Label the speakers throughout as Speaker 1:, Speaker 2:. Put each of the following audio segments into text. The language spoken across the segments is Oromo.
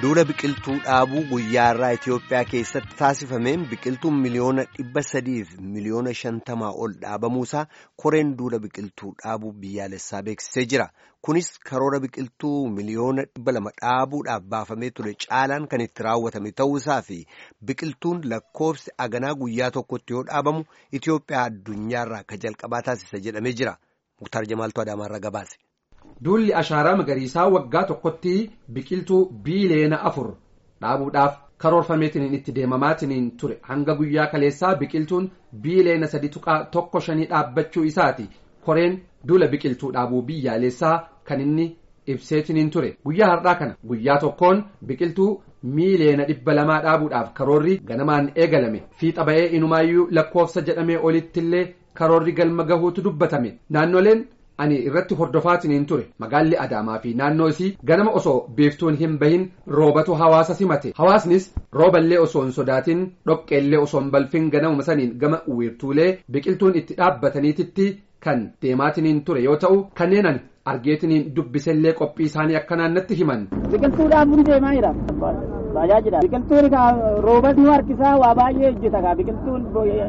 Speaker 1: Duula biqiltuu dhaabuu guyyaarraa Itoophiyaa keessatti taasifameen biqiltuun miliyoona dhibba sadiif miliyoona shantamaa ol dhaabamuusaa koreen duula biqiltuu dhaabuu biyyaalessaa beeksisee jira. Kunis karoora biqiltuu miliyoona dhibba lama dhaabuudhaaf baafamee ture caalaan kan itti raawwatame ta'uusaa fi biqiltuun lakkoofsi aganaa guyyaa tokkotti yoo dhaabamu Itoophiyaa addunyaarraa akka jalqabaa taasisa jedhamee jira. Muktaar Jamaaltuu Adaamaarraa gabaase.
Speaker 2: Duulli ashaaraa magariisaa waggaa tokkotti biqiltuu biiliyoona afur dhaabuudhaaf karoorfameetiin itti deemamaatiin ture hanga guyyaa kaleessaa biqiltuun biiliyoona sadi tuqaa tokko shanii dhaabbachuu isaati koreen duula biqiltuu dhaabuu biyyaalessaa kan inni ibseetiin ture guyyaa har'aa kana guyyaa tokkoon biqiltuu miiliyoona dhibba lamaa dhaabuudhaaf karoorri ganamaan eegalame fiixa ba'ee inumaayyuu lakkoofsa jedhamee olittillee karoorri galma gahuutu dubbatame naannoleen. ani irratti hordofaatiin ture magaalli adaamaa fi naannoo isii ganama osoo beeftuun hin bahin roobatu hawaasa simate hawaasnis rooballee osoo hin sodaatin dhoqqeellee osoo hin balfin ganamuma saniin gama uwwirtuulee biqiltuun itti dhaabbataniititti kan deemaatiin ture yoo ta'u kanneen ani argeetiniin dubbisellee qophii isaanii akka naannatti himan.
Speaker 3: biqiltuu dhaabuun deemaa jira tajaajila biqiltuun roobas nu harkisaa waa baay'ee hojjeta biqiltuun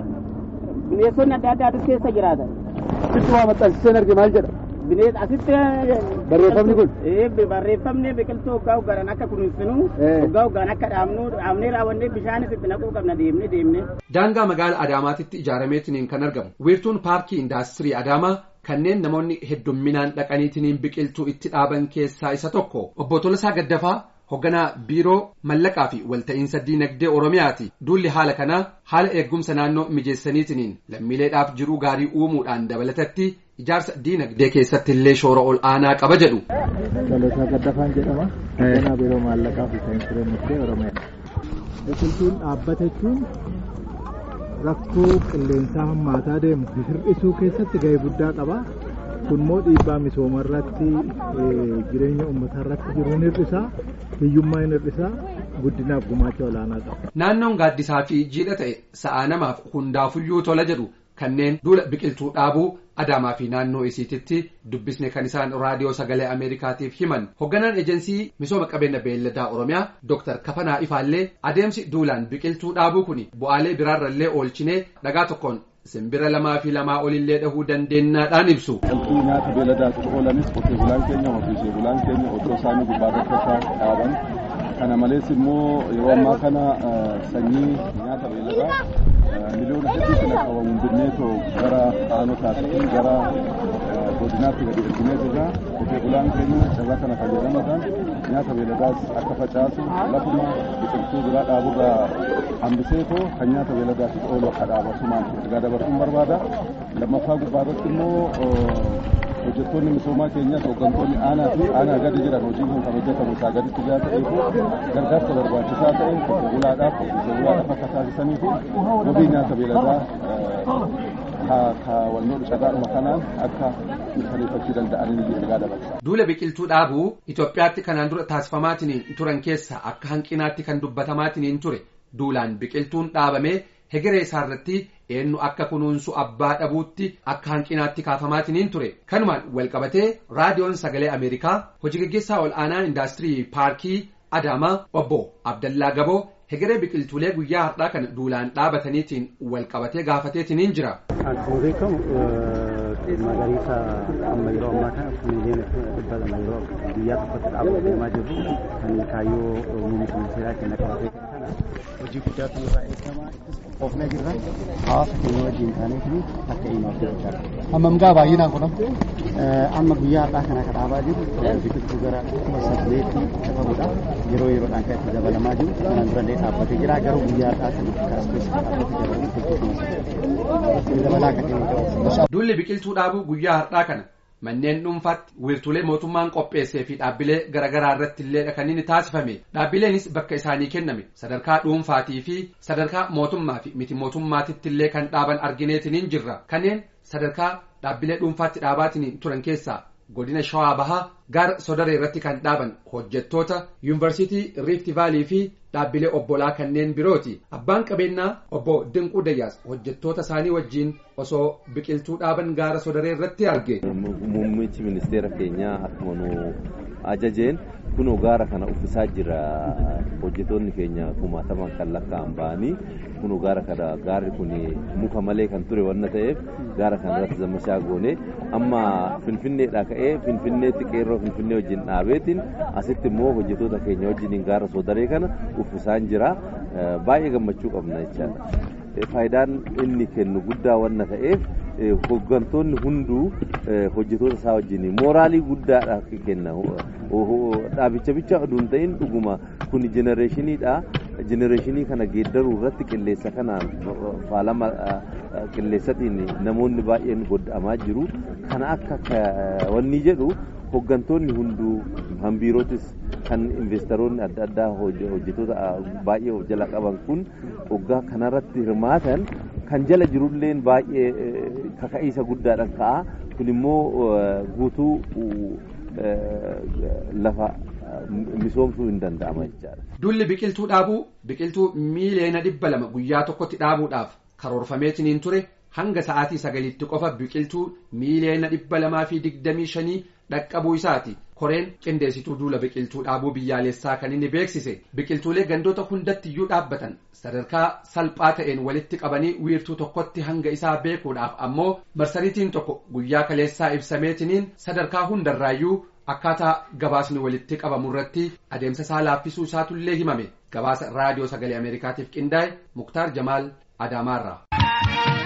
Speaker 3: bineensonni adda addaatu keessa jiraatan.
Speaker 4: Asitti waa maxxansiseen arge maal jedha?
Speaker 3: Bineensa asitti.
Speaker 4: Barreeffamni kun?
Speaker 3: Barreeffamni biqiltuu hoggaa hoggaan akka kunuunsinu hoggaa hoggaan akka dhaabnu dhaabnee raawwannee bishaanis itti naquu qabna deemnee deemnee.
Speaker 2: Daangaa magaala Adaamaatitti ijaarameetiin kan argamu wiirtuun paarkii indaastirii Adaamaa kanneen namoonni heddumminaan dhaqaniitiin biqiltuu itti dhaaban keessaa isa tokko obbo Tolasaa Gaddafaa hogganaa biiroo mallaqaa fi walta'iinsa diinagdee oromiyaati duulli haala kanaa haala eegumsa naannoo mijeessaniitiin lammiileedhaaf jiruu gaarii uumuudhaan dabalatatti ijaarsa diinagdee keessatti illee shoora ol aanaa qaba jedhu.
Speaker 4: Tolasaa Gaddafaan jedhama. Hogganaa biiroo maallaqaa fi saayinsi diinagdee oromiyaa. Biqiltuun dhaabbata jechuun rakkoo qilleensaa hammaataa deemu hir'isuu keessatti gahee guddaa qaba. kun immoo dhiibbaa misooma irratti jireenya uummataa irratti jiruun hir'isaa hiyyummaa hin hir'isaa guddinaaf gumaacha olaanaa qaba.
Speaker 2: Naannoon gaaddisaa fi jiidha ta'e sa'aa namaaf hundaafuyyuu tola jedhu kanneen duula biqiltuu dhaabuu Adaamaa fi naannoo isiititti dubbisne kan isaan raadiyoo sagalee Ameerikaatiif himan hogganaan ejensii misooma qabeenya beelladaa Oromiyaa Dr. Kafanaa Ifaallee adeemsi duulaan biqiltuu dhaabuu kun bu'aalee biraarrallee oolchinee dhagaa tokkoon simbira lamaa fi lamaa olillee dhahuu dandeenyaadhaan ibsu.
Speaker 5: Biqiltuu nyaata beeladaatiif oolanis qotee bulaan keenya horsiisee bulaan keenya oddoo isaanii gubbaarratti isaa dhaaban. Kana malees immoo yeroo ammaa kana sanyii nyaata beeladaa miliyoona hedduu kana qabamu binneetoo gara aanotaa fi gara godinaatti gadi erginee jirra. Qotee bulaan keenya carraa kana fayyadamuudhaan nyaata beeladaas akka facaasu lafuma biqiltuu biraa dhaaburraa hambiseetoo kan nyaata beeladaatiif oolu akka dhaabatumaan ergaa dabarsuun barbaada. Lammaffaa gubbaarratti immoo hojjettoonni misoomaa keenyas hooggantoonni aanaa fi aanaa gadi jiran hojiin kun kan hojjetamu isaa gaditti jira ta'eefu gargaarsa barbaachisaa ta'e qotee bulaadhaaf horsiisee bulaadhaaf akka taasisanii fi wabii nyaata beeladaa kaawwannoo cagaadhuma kanaan akka mirkaneeffachuu danda'anii ergaa dabarsa.
Speaker 2: Duula biqiltuu dhaabuu Itoophiyaatti kanaan dura taasifamaatiin turan keessa akka hanqinaatti kan dubbatamaatiin ture duulaan biqiltuun dhaabamee hegeree isaarratti eenyu akka kunuunsu abbaa dhabuutti akka hanqinaatti kaafamaatiin ture kanumaan walqabatee raadiyoon sagalee ameerikaa hojii gaggeessaa ol aanaa indaastirii paarkii adaamaa obbo abdallaa gaboo hegeree biqiltuulee guyyaa har'aa kan duulaan dhaabataniitiin walqabatee gaafateetiin jira.
Speaker 6: Akkuma beekamu magariisa amma yeroo ammaa kana miliyoona dhibba lama yeroo guyyaa tokkotti dhaabuu deemaa jirru kan kaayyoo muummicha ministeeraa kenna qabatee kana hojii guddaatu irraa eegama qofna jirra hawaasa keenya wajjin taaneetiin akka himaaf jechaa
Speaker 4: Hammam gaa baay'inaan kun
Speaker 6: amma guyyaa har'aa kana kan dhaabaa jiru biqiltuu gara kuma saddeetti qabudha yeroo yeroodhaan kan itti dabalamaa jiru kanaan durallee dhaabbatee jira garuu guyyaa har'aa kana kaaspees dhaabbatee dabaluu dabalaa akka ta'e
Speaker 2: Duulli biqiltuu dhaabuu guyyaa har'aa kana manneen dhuunfaatti wiirtuulee mootummaan qopheessee fi dhaabbilee garaagaraa irratti illee kan inni taasifame dhaabbileenis bakka isaanii kenname sadarkaa dhuunfaatii fi sadarkaa mootummaa fi miti mootummaatitti illee kan dhaaban argineetiniin jirra kanneen sadarkaa dhaabbilee dhuunfaatti dhaabaatiin turan keessaa godina shawaa bahaa gaara sodaree irratti kan dhaaban hojjettoota yuunivarsiitii riifti vaalii fi dhaabbilee obbolaa kanneen birooti abbaan qabeenyaa obbo Dinquu Dayyaas hojjettoota isaanii wajjiin osoo biqiltuu dhaaban gaara sodaree irratti arge.
Speaker 7: Muummichi ministeera keenyaa akkuma nu ajajeen kunoo gaara kana uffisaa jira hojjetoonni keenya kumaataman kan lakkaa'an ba'anii kunoo gaara kana gaarri kun muka malee kan ture wanna ta'eef gaara kana irratti zammashaa goone amma finfinneedhaa ka'ee finfinneetti qeerroo finfinnee wajjin dhaabeetiin asitti immoo hojjetoota keenya wajjin gaara soodaree kana uffisaan jira baay'ee gammachuu qabna jechaadha. Faayidaan inni kennu guddaa wanna ta'eef hooggantoonni hunduu hojjetoota isaa wajjin mooraalii guddaadha kenna. Dhaabicha bicha oduu hin ta'in dhuguma kun jenereeshiniidha. Jenereeshinii kana geeddaruu irratti qilleessa kanaan faalama qilleessatiin namoonni baay'een godhamaa jiru. Kana akka wanni jedhu hooggantoonni hunduu kan biirootis kan investoroonni adda addaa hojjetoota baay'ee of jala qaban kun hoggaa kanarratti hirmaatan kan jala jirulleen baay'ee kaka'iisa guddaadhaan ka'a kun immoo guutuu lafa misoomsuu hin danda'ama jechaadha.
Speaker 2: Dulli biqiltuu dhaabuu biqiltuu miiliyoona dhibba lama guyyaa tokkotti dhaabuudhaaf karoorfameetiniin ture hanga sa'aatii sagaliitti qofa biqiltuu miiliyoona dhibba lamaa fi digdamii shanii dhaqqabuu isaati. koreen qindeessituu duula biqiltuu dhaabuu biyyaalessaa kan inni beeksise biqiltuulee gandoota hundatti iyyuu dhaabbatan sadarkaa salphaa ta'een walitti qabanii wiirtuu tokkotti hanga isaa beekuudhaaf ammoo marsariitiin tokko guyyaa kaleessaa ibsameetiniin sadarkaa hundarraayyuu akkaataa gabaasni walitti qabamu irratti adeemsa isaa laaffisuu isaatullee himame gabaasa raadiyoo sagalee ameerikaatiif qindaa'e muktaar jamaal adaamaarraa.